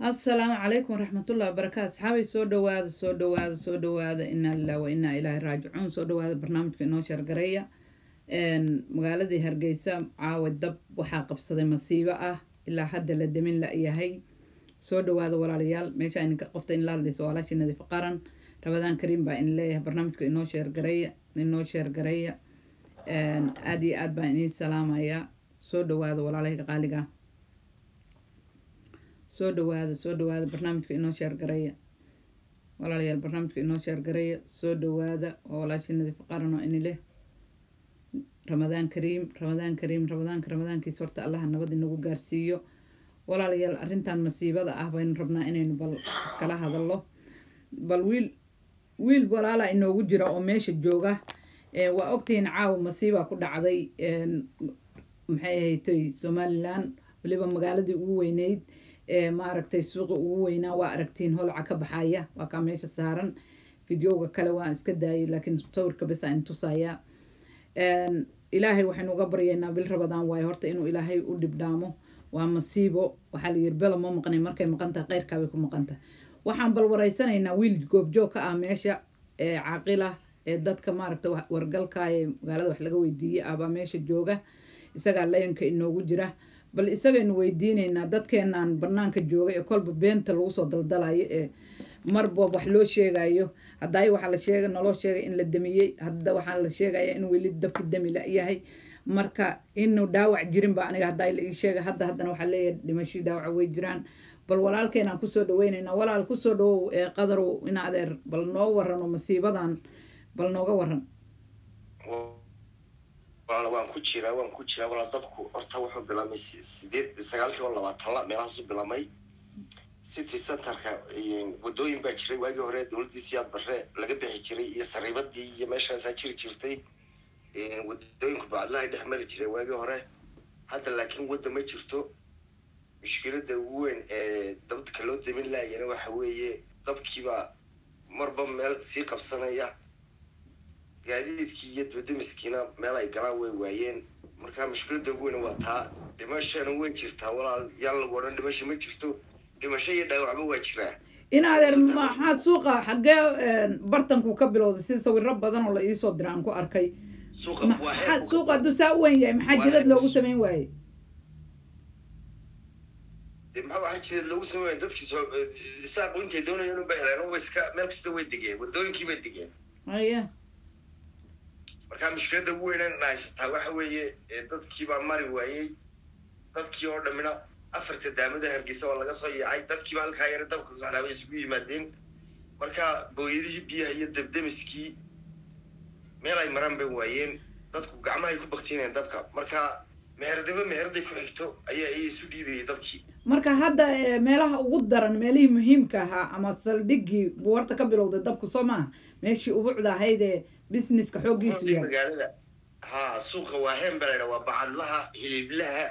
assalaamu calaykum waraxmatullahi wabarakaatu asxaabay soo dhawaada soo dhawaada soo dhawaada inaa lilah wa inaa ilaahi raajicuun soo dhawaada barnaamijka inoo shargareeya magaaladii hargeysa caawa dab waxaa qabsaday masiibo ah ilaa hadda la demin la-yahay soo dhawaada walaalayaal meesha ininka qofta in la hadlaysa walaashii nadiif qaran rabadaan kariim baa in leeyahay barnaamijka inoo sheergareeya inoo sheergareeya aada iyo aad baan inii salaamayaa soo dhawaada walaalahayga qaaliga soo dhawaada soo dhawaada barnaamijka inoo sheergareeya walaalayaal barnaamijka inoo sheergareeya soo dhawaada oo walaashii nadiif qaran oo ini leh ramadaan kariim ramadaan kariim ramadaanka ramadaankiisa horta allaha nabad inagu gaarsiiyo walaalayaal arrintan masiibada ah baynu rabnaa inaynu bal iskala hadallo bal wiil wiil walaalaa inoogu jira oo meesha jooga waa ogtihiin caawa masiibaa ku dhacday maxay ahaytay somalilan waliba magaaladii ugu weyneyd maaragtay suuqi ugu weynaa waa aragtiin holca ka baxaya waa kaa meesha saaran videoga kale waan iska daayay laakiin sawirka bes aan tusayaa ilaahay waxaynu uga baryaynaa bil rabadaan waayo horta inuu ilaahay u dhibdhaamo waa masiibo waxaa la yiri bela ma maqnay markay maqan tahay keyrkaabay ku maqan tahay waxaan bal waraysanaynaa wiil goobjoog ka ah meesha ee caaqila ee dadka maaragta wargalka ee magaalada wax laga weydiiyey ahbaa meesha jooga isagaa layanka inoogu jira bal isagaynu weydiinaynaa dadkeenaan banaanka jooga ee kolba beenta lagu soo daldalayo ee marba wax loo sheegayo hadday waxaa la sheega naloo sheegay in la damiyey hadda waxaa la sheegaya in weli dabki dami la-yahay marka inuu dhaawac jirinba aniga haddaa la ii sheega hadda haddana waxaa leeyahay dhimashii dhaawaca way jiraan bal walaalkeenaan kusoo dhaweyneynaa walaal kusoo dhawow ee qadarow in adeer bal noo warano masiibadan bal nooga waran walaal waan ku jiraa waan ku jiraa walaal dabku horta wuxuu bilaabmay sideed sagaalkii oo labaatanla meelahaasu bilaabmay city centerka wadooyin baa jiray waagii hore dowladdii siyaad barre laga bixi jiray iyo sariibadii iyo meeshaasaa jiri jirtay wadooyinku bacdlahay dhex mari jiray waagii hore hadda laakiin wadda ma jirto mushkiladda ugu weyn ee dabdka loo damin laayana waxa weeye dabkiibaa marba meel sii qabsanaya gaadiidkii iyo dwadamiskiina meel ay galaan way waayeen marka mushkiladda ugu weyn waa taa dhimashana way jirtaa walaal yaan lagu odhan dhimasho ma jirto dhimasho iyo dhaawacba waa jiraa in adeer maxaa suuqa xaggee bartanku ka bilowday sida sawiro badan oo la iisoo dira aan ku arkay suuqa hadduu saa u weyn yahay maxaa jidad loogu samayn waaye maxaa waxaa jidad loogu samayn waaya dadkii soo isaaqu intay doonayeen unba heleen uba iska meel kasta way degeen wadooyinkii bay degeen haya marka mushkiladda ugu weynan haysataa waxa weeye dadkii baa mari waayey dadkii oo dhammina afarta daamada hargeysa waa laga soo yaacay dadkiiba halkaa yara dabka socdaabay isugu yimaadeen marka booyadihii biyaha iyo dabdemiskii meel ay maraan bay waayeen dadku gacmahay ku baktinayeen dabka marka meherdiba meherday ku xigto ayaa iya isu dhiibayay dabkii marka hadda meelaha ugu daran meelihii muhiimka ahaa ama saldhiggii buwarta ka bilowday dabku soo maaha meeshii ubucda ahayd ee businesska xooggiisu yahay magaalada ha suuqa waa heen baa laydha waa bacadlaha hiliblaha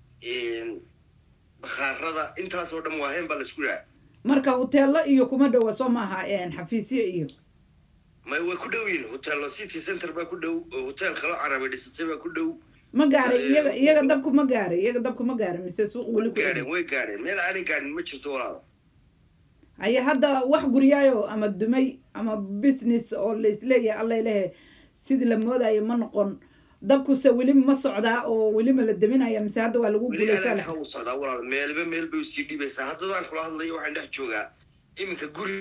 bakhaarada intaas oo dhan waa heen baa laisku dhaha marka hoteello iyo kuma dhowa soo maaha xafiisyo iyo may way ku dhow yihin hoteello city center baa ku dhow hotel kaloo carabi dhisatay baa ku dhow ma gaaray iyaga iyaga dabku ma gaaray iyaga dabku ma gaaray mise suuq weli ku gaadheen way gaadheen meel aanay gaadhin ma jirto walaal haya hadda wax guryaayo ama dumay ama business oo laisleeyahay alla lehe sidii la moodayo ma noqon dabkuse weli ma socdaa oo welima la deminaya mise hadda waa lagu guuleysaa u socdaa walaal meelba meel bay usii dhibaysaa haddadaan kula hadlayo waxaan dhex joogaa iminka guri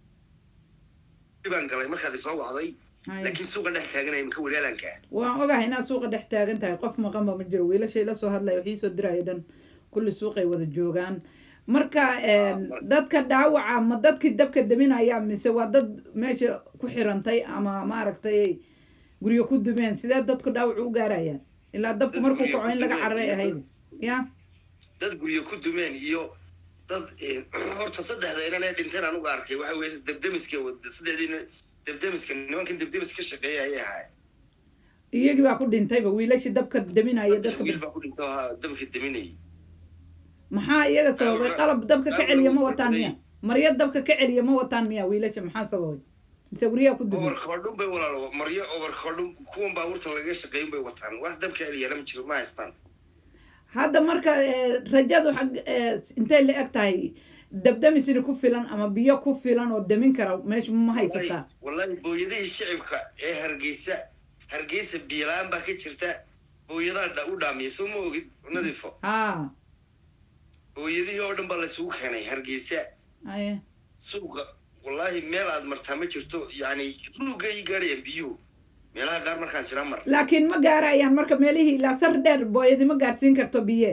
baan galay markaad isoo wacday laakiin suuqa dhex taaganaya iminka walaalanka waan ogahay inaad suuqa dhex taagan tahay qof maqanba ma jiro wiilashay la soo hadlaya waxii soo diraya dhan kulli suuqay wada joogaan marka dadka dhaawaca ma dadkii dabka deminaya mise waa dad meesha ku xirantay ama maaragtay guryo ku dumeen sidee dadku dhaawac u gaarayaan ilaa dabku markuu kaco in laga cararay ahayd ya dad guryo ku dumeen iyo dad horta saddexda inan ee dhinteen anugu arkay waxa weye dabdemiska saddexdii dabdemiska nimankan dabdemis ka shaqeeya ayay ahaay iyagii baa ku dhintayba wiilashii dabka deminaya dadka wiil baa ku dhinta ha dabka deminayay maxaa iyaga sababay qalab dabka ka celiya ma wataan miya maryo dabka ka celiya ma wataan miya wiilasha maxaa sababay mise guryaha ku dumay overkoodhun bay walaalo maryo overkoodhun kuwan baabuurta lagaga shaqeeyin bay wataan wax dabka celiyana ma jiro ma haystaan hadda marka rajadu xag intay la eg tahay dabdamisina ku filan ama biyo ku filan oo damin kara meesha ma haysataa wallahi booyadihii shicibka ee hargeysa hargeysa biilaan baa ka jirta booyadaa u dhaamiya soo ma ogid nadiifo haa booyadihii oo dhan baa laysugu keenay hargeysa aye suuqa wallahi meel aad martaa ma jirto yani ruuga ii gaadhayaan biyuhu meelaha qaar markaan jira mar laakiin ma gaarayaan marka meelihii ilaa sar dheer booyadi ma gaarsiin karto biye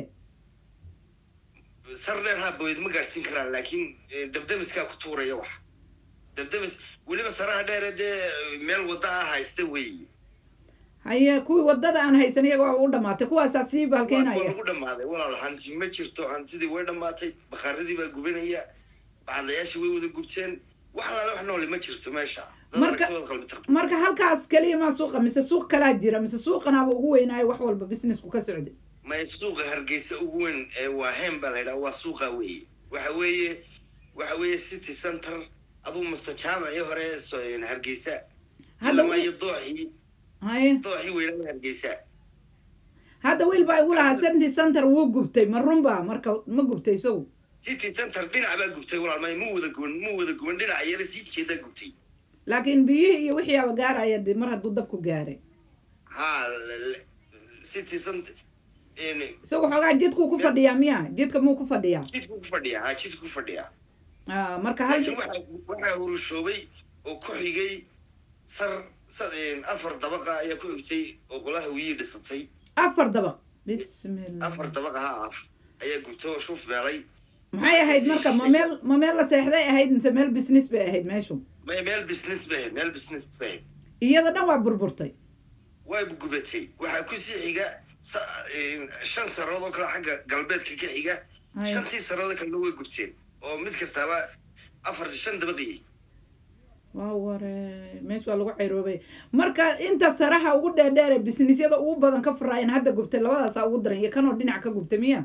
sar dheer haa booyad ma gaadhsiin karaan laakiin dabdamiskaa ku tuuraya wax dabdamis weliba saraha dheere dee meel wadda ah haysta weeye haye kuwii wadada aan haysan iyaga waa u dhamaatay kuwaasaa sii waa baalkeenaya lagu dhammaaday walaal hanti ma jirto hantidii way dhammaatay bakaaradii baa gubanaya bacadlayaashii way wada gubteen wax alaale wax noole ma jirto meesha dad Marka- aragtooda qalbi taqti marka halkaas keliya maa suuqa mise suuq kalaa jira mise suuqanaaba ugu weynaayo wax walba businessku ka socday may suuqa hargeysa ugu weyn ee waa hem baa la yidhaha waa suuqa weeye waxa weeye waxa weeye city center aduu musta jaamacii hore ee so- hargeysa hadda ilamayo dooxii haye dooxii weynada hargeysa hadda wiil baa igu lahaa city center wuu gubtay ma runba marka ma gubtay isagu city center dhinac baa gubtay walaal may mu wada guban mu wada guban dhinac yara sii jeedaa gubtay laakiin biyihii iyo wixii aba gaaraya dee mar hadduu dabku gaaray ha l- l- city center in- isagu xoogaa jidkuu ku fadhiyaa miya jidka muu ku fadhiyaa jidku ku fadhiya ha jidku ku fadhiya Ah, marka hal laakiin waxaa waxaa hurushoobay oo ku xigay sar sar afar dabaqa ayaa ku xigtay oo qolaha wiyii dhisatay afar dabaq bismillah afar dabaqa ha ah ayaa gubtay oo shuf meelay maxay ahayd marka ma meel ma meel la seexday ahayd mise meel business bay ahayd meeshu may meel business bay ahayd meel business bay ahayd iyada dhan waa burburtay way gubatay waxaa kusii xiga sa- shan sarood oo kale xagga galbeedka ka xiga Haye. shantii sarood kalena way gubteen oo mid kastaaba afar shan dabaqiyey waa ware meesha waa lagu cayroobay marka inta saraha ugu dheerdheere businessyada ugu badan ka furaayeen hadda gubtay labadaasaa ugu daran iyo kanoo dhinac ka gubtay miya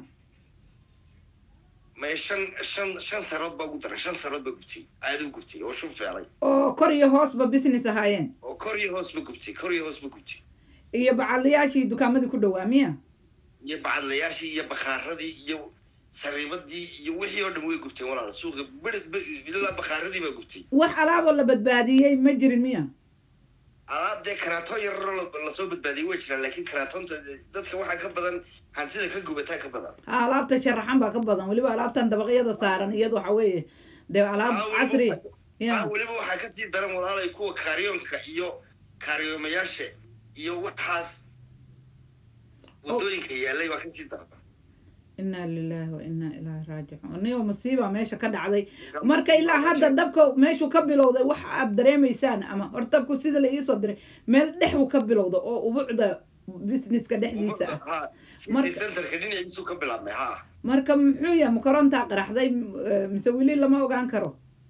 may shan shan shan sarood baa ugu daran shan sarood baa gubtay aada u gubtay oo shuf feelay oo kor iyo hoosba business ahaayeen oo kor iyo hoos ba gubtay kor iyo hoos ba gubtay iyo bacadlayaashii dukaamadii ku dhowaa miya iyo bacadlayaashii iyo bakhaaradii iyo sariibadii iyo wixii oo dhan way gubteen walaal suuqa beri- be- ilaa bakhaaradii baa gubtay wax alaaboo la badbaadiyey ma jirin miya alaab dee karaato yararo lasoo badbaadiyay way jiraan laakiin karaatoonta dadka waxaa ka badan hantida ka gubataa ka badan ha alaabta sharaxan baa ka badan weliba alaabtan dabaqyada saaran iyada waxa weeye dee alaab Ah, weliba casri waxaa- ya ah, weliba waxaa kasii daran walaalay kuwa kaaryoonka iyo kaariyoomayaasha iyo waxaas wadooyinka yaalay baa kasii daran inaa lilahi wa inaa ilaahi raajicuun niyo masiiba meesha ka dhacday marka ilaa hadda dabka meeshuu ka bilowday wax aad dareemaysaan ama hor dabku sida la iisoo diray meel dhexbu ka bilowda oo ubucda businesska dhexdiisa ah ha city Marka- centerka dhinaciisu ka bilaabmay ha marka muxuu yahay ma korontaa qaraxday eh, mise weli lama ogaan karo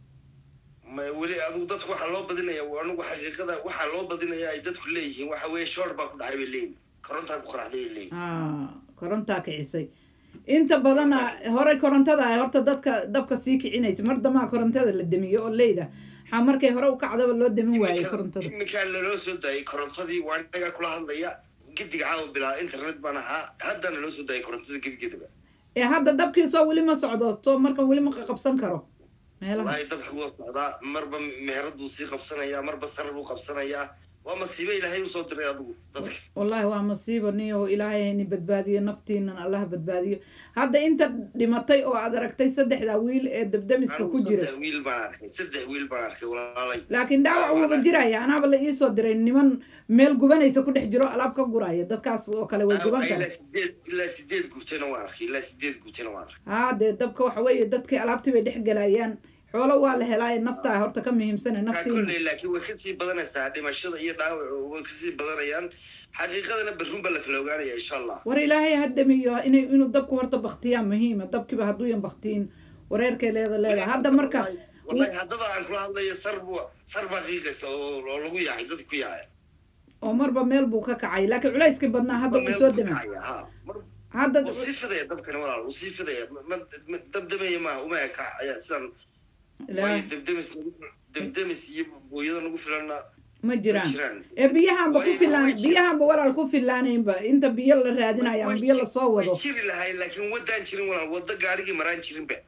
ma weli adigu dadku waxaa loo badinaya anigu xaqiiqada waxaa loo badinaya ay dadku leeyihiin waxa weeye shoor baa ku dhacay bay leeyihin korontaa ku qaraxday bay leeyihin Ah, korontaa kicisay inta badana horey korontada ah horta dadka dabka sii kicinaysa mar damaa korontada la demiyo oo leyda waxaa markay hore u kacdaba loo demin waayey korontada iminkaa laloo soo daayay korontadii waa inagaa kula hadlaya gediga caawa bilaa internet baan ahaa haddana loo soo daayay korontada gebigeedaba ee hadda dabkiisoo weli ma socdo so marka weli ma qabsan karo meelaha wallaahi dabki waa socdaa marba meherad buu sii qabsanayaa marba sar buu qabsanayaa waa masiibo ilaahay usoo diray adigu dadka wallaahi waa masiibo niyo ilaahay hayni badbaadiyo naftiinan allah badbaadiyo hadda inta dhimatay oo aad aragtay saddexda wiil ee dabdamiska ku anigu jira saddex wiil baan arkay saddex wiil baan arkay walaalay laakiin dhaawac wuuba jiraya anaaba la iisoo diray niman meel gubanaysa ku dhex jiro alaab ka guraya dadkaas oo kale way guban ilaa karaan sideed ilaa sideed gubtayna waan arkay ilaa sideed gubtayna waan arkay haa dee dabka waxa weeye dadkii alaabtii bay dhex galayaan xoolo waa la helaaye naftaa horta ka muhiimsana kaa naftiina kolley laakiin way kasii badanaysaa dhimashada iyo dhaawacu way kasii badanayaan xaqiiqadana berrun baa la kala ogaanaya insha allah war ilaahay haddamiyo inay inuu dabku horta baktiyaa muhiima dabkiiba hadduuyan baktiin wareerkay leeda leeda hadda marka wallahi haddada aan kula hadlayo sar bu sar baa qiiqaysa oo oo lagu yaacay dadka ku yaacay oo marba meel buu ka kacay laakiin culayskii badnaa hadda Mar wuu meel soo buu demay kacaya, ha. Mar- hadda wuu sii fidaya dabkani walaal wuu sii fidaya Ma- ma- ma- dabdamaya maaha uma eka ayaa sidan ilaa waayo dabdamis nagu fil- dabdamis iyo booyada nagu filanna ma ma jiraan jiraan ee biyahanba ku Way- filaan way jir- biyahanba walaal ku filaanaynba inta biyo la raadinayo ama Way biyo jir- lasoo way wado jiri lahay laakiin wadaan jirin walaal wada gaarigii maraan jirinba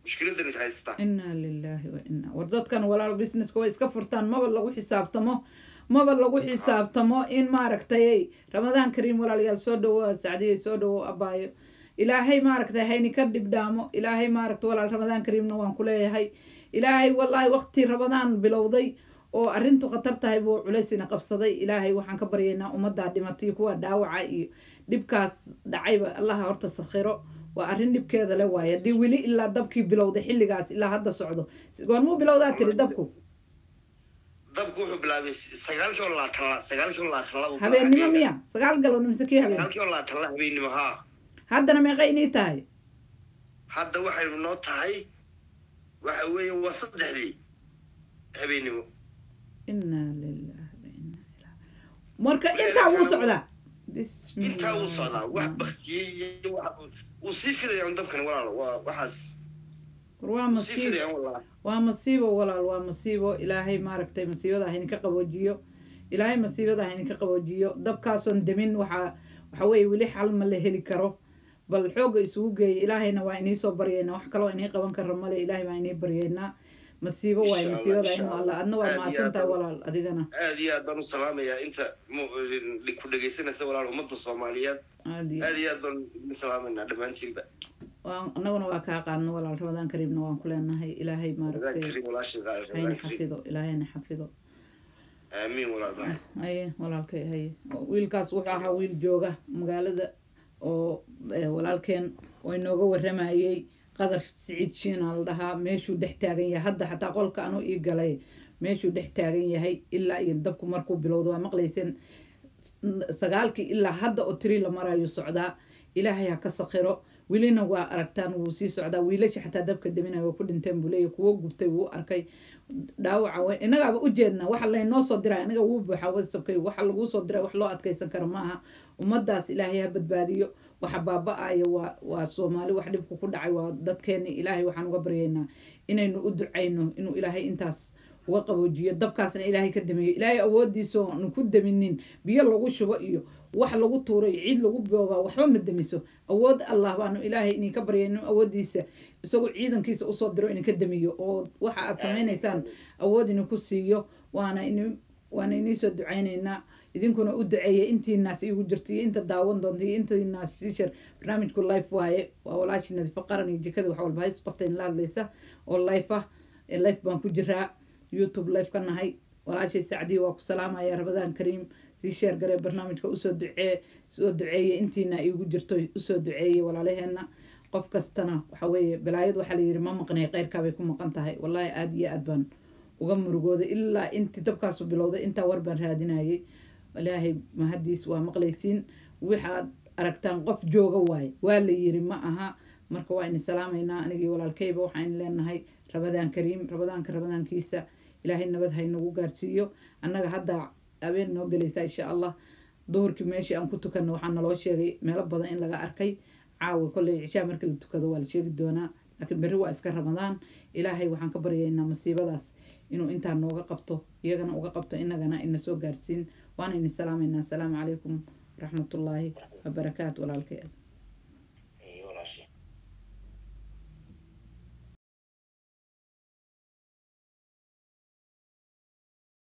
mushkiladan haysta inaa lilaahi wa inaa war dadkan walaalo businesska way iska furtaan maba lagu xisaabtamo maba lagu xisaabtamo in maaragtay ramadaan kariim walaalayaal soo dhawo sacdiyay soo dhawo abaayo ilaahay maaragtay hayni ka dhibdhaamo ilaahay maaragta walaal ramadaan kariimna waan ku leeyahay ilaahay wallaahi waqti ramadaan bilowday oo arrintu khatar tahay buu culaysina qabsaday ilaahay waxaan ka baryaynaa ummaddaa dhimatay kuwa dhaawaca iyo dhibkaas dhacayba allaha horta sakhiro waa arrin dhibkeeda le waaye haddii weli ilaa dabkii bilowday xilligaas ilaa hadda socdo goormuu bilowdaa tiri dabku dabku wuxuu bilaabay sagaalkii oo labaatan la sagaalkii oo labaatan la habeennimo miya sagaal galowna mise kii habeen sagaalkii oo labaatan la habeennimo haa haddana meeqay inii tahay hadda waxaynu noo tahay waxa weeye waa saddexdii habeennimo inaa lilahi wa inaa ilaa marka intaa wuu socdaa intaa wuu socdaa wax baktiyey iyo wax wuu sii fidayaan dabkan walaalo waa waxaas war waa wuu sii masiibo fidayaan walaal waa masiibo walaal waa masiibo ilaahay maaragtay masiibada hayninka qaboojiyo ilaahay masiibada hayninka qaboojiyo dabkaasoon demin waxaa waxa weeye weli xal ma la heli karo bal xoogga isugu geeya ilaahayna waa inii soo baryaynaa wax kaloo inii qaban kara male ilaahay baa inii baryaynaa masiibo waaye Insha Allah, masiibada insha inuu Allah. alla adna waa Aad iyo mahadsantahay aad. walaal adigana aad iyo aad baan u salaamayaa inta mu- ku dhegaysanaysa walaal ummadda soomaaliyeed aad iyo aad iyo aad baan idin salaamaynaa dhammaantiinba waan annaguna waa kaa qaadno walaal ramadaan kariimna waan ku leenahay ilaahay ramadaan maaragtay kariim walaashii qaali hayna ramadaan kariim xafido ilaahayna xafido aamiin walaal baa haye walaalkay haye wiilkaas wuxuu ahaa wiil jooga magaalada oo eh, walaalkeen oo inooga waramayey qadar siciid shiina la dhahaa meeshuu dhex taagan yahay hadda xataa qolka anuu ii galay meeshuu dhex taagan yahay ilaa iyo dabku markuu bilowdo waa maqlayseen sagaalkii ilaa hadda oo tiri la marayo socdaa ilaahay ha ka sakhiro welina waa aragtaan wuu sii socdaa wiilasha xataa dabka deminaya waa ku dhinteen buu leeyahy kuwo gubtay wuu arkay dhaawaca wa innagaaba u jeednaa waxa laynoo soo diraa inaga wuu buuxaa wasabkay waxa laguu soo diray wax loo adkaysan karo maaha ummadaas ilaahay ha badbaadiyo waxa baaba-aya waa waa soomaali wax dhibku ku dhacay waa dadkeeni ilaahay waxaan uga baryaynaa inaynu u ducayno inuu ilaahay intaas uga qaboojiyo dabkaasna ilaahay ka damiyo ilaahay awoodiisa oonu ku daminin biyo lagu shubo iyo wax lagu tuuro iyo ciid lagu boobaa waxba ma damiso awood allah baanu ilaahay idinka baryay inuu awoodiisa isagoo ciidankiisa usoo diro idinka damiyo oo waxa aad samaynaysaan awood idinku siiyo waana in waana iniisoo ducaynaynaa idinkuna u duceeya intiinaas iigu jirto iyo inta daawan doonta iyo intiinaas shishar barnaamijku life waaye waa walaashii nadiifo qaran iyo jikada wax walba hays qabta in la hadlaysa oo life ah ee life baan ku jiraa youtube life ka nahay walaashay sacdiya waa ku salaamaya rabadaan kariim sii sheer garee barnaamijka usoo ducee soo duceeye intiina iigu jirto usoo duceeye walaalaheena qof kastana waxa weeye balaayad waxaa layidhi ma maqnay keyrkaabay ku maqan tahay wallaahi aada iyo aad baan uga murugooday ilaa intii dabkaasu bilowday intaa war baan raadinayay ilaahay mahadiis waa maqlaysiin waxaad aragtaan qof jooga waaye waa la yiri ma aha marka waa ini salaamaynaa anigii walaalkayba waxaan leenahay rabadaan kariim rabadaanka rabadaankiisa ilaahay nabad haynagu gaarsiiyo annaga hadda habeen noo gelaysaa insha allah duhurkii meeshii aan ku tukanno waxaa naloo sheegay meelo badan in laga arkay caawa kolley cishaa markii la tukado waa la sheegi doonaa laakiin berri waa iska ramadaan ilaahay waxaan ka baryaynaa masiibadaas inuu intaa nooga qabto iyagana uga qabto inagana ina soo gaarsiin waana ini salaamaynaa asalaamu calaykum waraxmatullaahi wabarakaatu walaalkay